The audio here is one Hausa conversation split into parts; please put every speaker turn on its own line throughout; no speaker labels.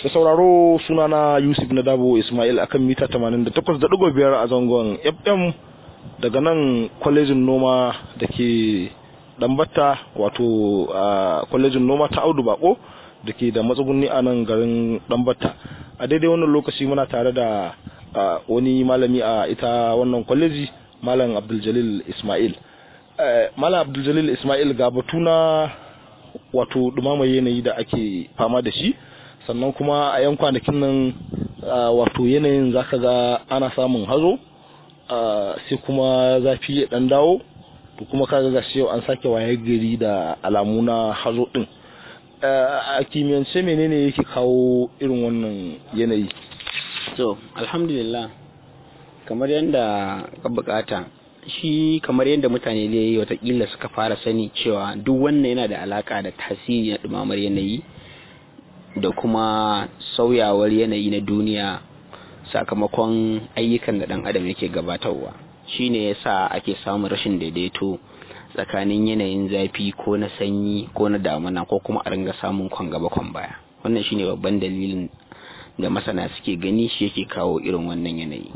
da sauraro sunana Yusuf Nadabo Ismail akan mita 88.5 a zangon FM daga nan kwalejin noma da ke Dambata wato a kwalejin noma ta Audu Bako da ke da matsugunni a nan garin Dambata a daidai wannan lokaci muna tare da wani malami a ita wannan kwaleji Malam Abdul Jalil Ismail Malam Abdul Jalil Ismail ga batu na wato dumamar yanayi da ake fama da shi sannan kuma a yan kwanakin nan wato yanayin zaka ga ana samun hazo sai kuma zafi ya dan dawo to kuma kaga ga yau an sake waye gari da alamu na hazo din a kimiyyance menene yake kawo irin wannan yanayi
to alhamdulillah kamar yadda ka bukata shi kamar yadda mutane da yi watakila suka fara sani cewa duk wannan yana da alaka da tasiri na dumamar yanayi da kuma sauyawar yanayi na duniya sakamakon ayyukan da dan adam yake gabatarwa shine yasa ake samun rashin daidaito tsakanin yanayin zafi ko na sanyi ko na damuna ko kuma a ringa samun kwan gaba kwan baya wannan shine babban dalilin da masana suke gani shi yake kawo irin wannan yanayi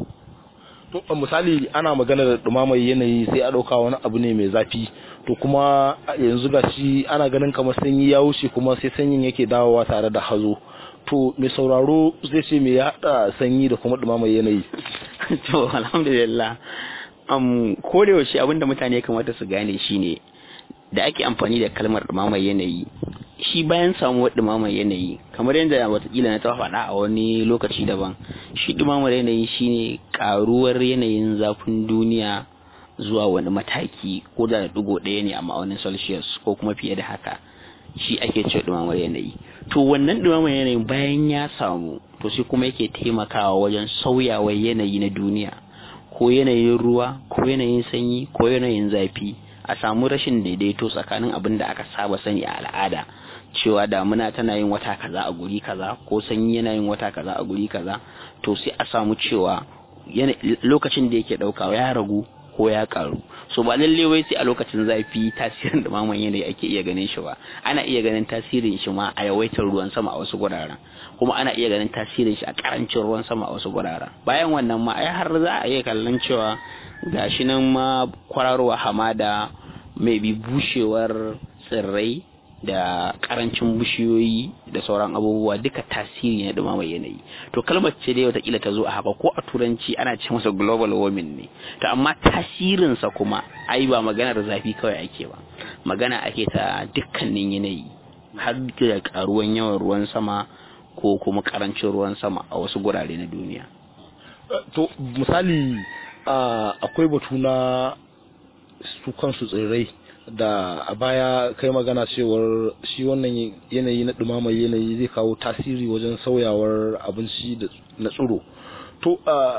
to misali ana magana da dumamar yanayi sai a ɗauka wani abu ne mai zafi to kuma yanzu ga shi ana ganin kamar sanyi ya wuce kuma sai sanyin yake dawowa tare da hazo to mai sauraro zai ce me ya haɗa sanyi da kuma dumamar yanayi
to alhamdulillah um, ko da yaushe abinda mutane ya kamata su gane shine da ake amfani da kalmar dumamar yanayi shi bayan samuwar dumamar yanayi kamar yadda watakila na taɓa faɗa a wani lokaci daban shi dumamar yanayi shine karuwar yanayin zafin duniya zuwa wani mataki ko da digo ɗaya ne a ma'aunin celsius ko kuma fiye da haka shi ake ce dumamar yanayi to wannan dumamar yanayi bayan ya samu to sai kuma yake taimakawa wajen sauyawar yanayi na duniya ko yanayin ruwa ko yanayin sanyi ko yanayin zafi a samu rashin daidaito tsakanin abin da aka saba sani a al'ada cewa damuna tana yin wata kaza a guri kaza ko sanyi yana yin wata kaza a guri kaza to sai a samu cewa lokacin da yake dauka ya ragu ko ya karu so ba lalle wai sai a lokacin zafi tasirin dumaman yanayi ake iya ganin shi ba ana iya ganin tasirin shi ma a yawaitar ruwan sama a wasu guraren kuma ana iya ganin tasirin shi a karancin ruwan sama a wasu guraren bayan wannan ma ai har za a iya kallon cewa gashi nan ma kwararowa hamada mai bi bushewar tsirrai da karancin bishiyoyi da sauran abubuwa duka tasiri na dumamar yanayi to kalmar ce dai watakila ta zo a haka ko a turanci ana ce masa global warming ne to amma tasirinsa kuma ai ba maganar zafi kawai ake ba magana ake ta dukkanin yanayi har da karuwan yawan ruwan sama ko kuma karancin ruwan sama a wasu gurare na duniya
to misali akwai batu na su kansu tsirrai da a baya kai magana cewar shi wannan yanayi na dumamar yanayi zai kawo tasiri wajen sauyawar abinci na tsiro to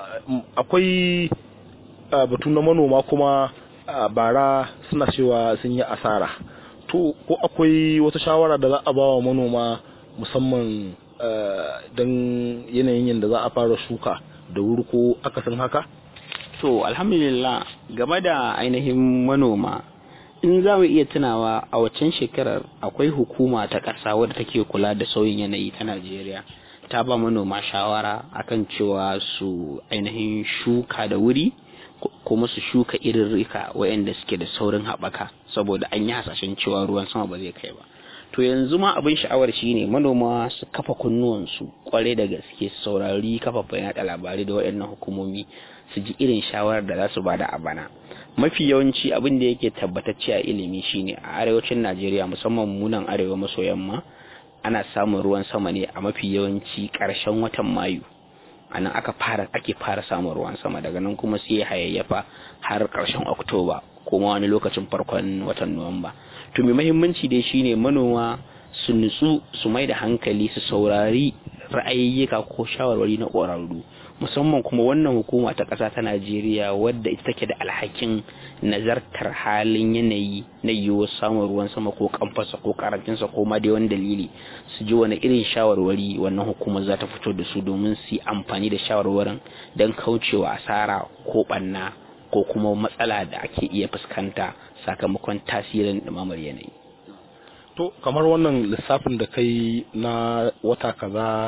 akwai batu na manoma kuma bara suna cewa sun yi asara to ko akwai wata shawara da za a ba wa manoma musamman don yanayin yadda za a fara shuka da wuri ko akasin haka
to alhamdulillah game da ainihin manoma in za mu iya tunawa a waccan shekarar akwai hukuma ta ƙasa wadda take kula da sauyin yanayi ta najeriya ta ba manoma shawara akan cewa su ainihin shuka da wuri kuma su shuka irin rika waɗanda suke da saurin haɓaka saboda an yi hasashen cewa ruwan sama ba zai kai ba to yanzu ma abin sha'awar shine manoma su kafa kunnuwansu kwarai da gaske su saurari kafafen yaɗa labarai da waɗannan hukumomi su ji irin shawarar da za su bada a bana mafi yawanci abin da yake tabbatacce a ilimi shine a arewacin najeriya musamman munan arewa maso yamma ana samun ruwan sama ne a mafi yawanci ƙarshen watan mayu a nan aka fara ake fara samun ruwan sama daga nan kuma sai ya hayayyafa har ƙarshen oktoba kuma wani lokacin farkon watan nuwamba to mai mahimmanci dai shine manoma su nutsu su mai da hankali su saurari ra'ayyuka ko shawarwari na ƙwararru musamman kuma wannan hukuma ta ƙasa ta Najeriya wadda ita take da alhakin nazartar halin yanayi na yiwuwar samun ruwan sama ko kamfasa ko karancinsa ko ma dai wani dalili su ji wani irin shawarwari wannan hukumar za ta fito da su domin su yi amfani da shawarwarin don kaucewa asara ko ɓanna ko kuma matsala da ake iya fuskanta sakamakon tasirin ɗumamar yanayi.
to kamar wannan lissafin da kai na wata kaza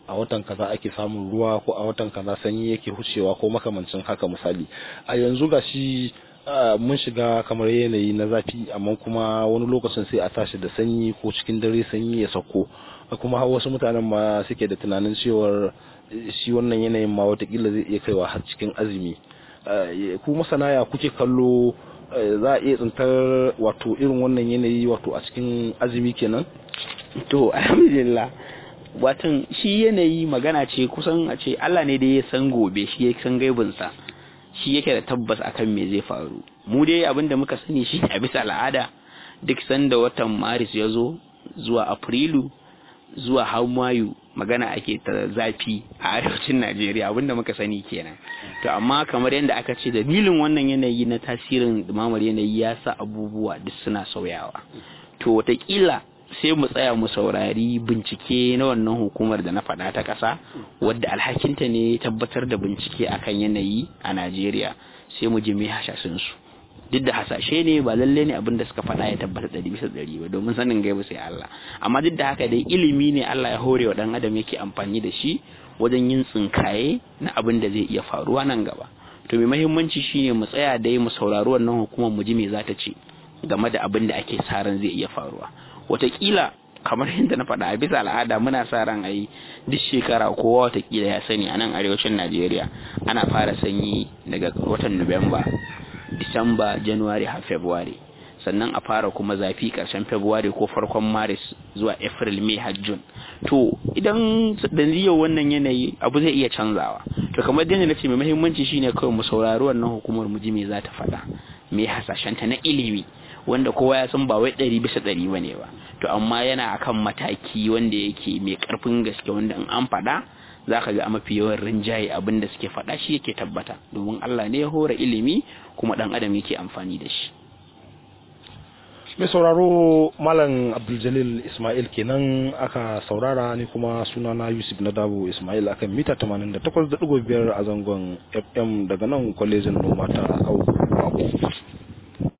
a watan kaza ake samun ruwa ko a watan kaza sanyi yake hucewa ko makamancin haka misali a yanzu gashi mun shiga kamar yanayi na zafi amma kuma wani lokacin sai a tashi da sanyi ko cikin dare sanyi ya sauko kuma wasu mutanen ma suke da tunanin cewar shi wannan yanayin ma watakila zai iya kaiwa har cikin azumi ku masana ya kuke kallo za a iya tsintar wato irin wannan yanayi wato a cikin azumi kenan
to alhamdulillah watan shi yanayi magana ce kusan a ce Allah ne da ya san gobe shi ya san gaibinsa shi yake da tabbas akan me zai faru mu dai abin da muka sani shi a bisa al'ada duk sanda watan maris ya zo zuwa afrilu zuwa har mayu magana ake ta zafi a arewacin najeriya abin da muka sani kenan to amma kamar yadda aka ce dalilin wannan yanayi na tasirin dumamar yanayi ya sa abubuwa duk suna sauyawa to watakila sai mu tsaya mu saurari bincike na wannan hukumar da na faɗa ta ƙasa wadda alhakinta ne tabbatar da bincike akan yanayi a Najeriya sai mu ji me hasashen su duk da hasashe ne ba lalle ne abin da suka faɗa ya tabbata ɗari bisa ɗari ba domin sanin gaibu sai Allah amma duk da haka dai ilimi ne Allah ya hore wa ɗan adam yake amfani da shi wajen yin tsinkaye na abin da zai iya faruwa nan gaba to mai mahimmanci shine mu tsaya dai mu saurari wannan hukumar mu ji me za ta ce game da abin da ake sa ran zai iya faruwa watakila kamar yadda na faɗa a bisa al'ada muna sa ran ayi duk shekara kowa watakila ya sani a nan arewacin najeriya ana fara sanyi daga watan nuwamba disamba january har february sannan a fara kuma zafi ƙarshen february ko farkon maris zuwa april may har june to idan da yau wannan yanayi abu zai iya canzawa to kamar yadda na ce mai muhimmanci shine kawai mu saurari wannan hukumar mu ji me za ta faɗa me hasashenta na ilimi wanda kowa ya san ba wai ɗari bisa ɗari ba ne ba to amma yana akan mataki wanda yake mai ƙarfin gaske wanda in an faɗa za ka ga mafi yawan rinjaye abin da suke faɗa shi yake tabbata domin Allah ne ya hora ilimi kuma ɗan adam yake amfani da shi
mai sauraro malam abdul ismail kenan aka saurara ni kuma sunana yusuf na dabo ismail akan mita 88.5 a zangon fm daga nan kwalejin noma ta auku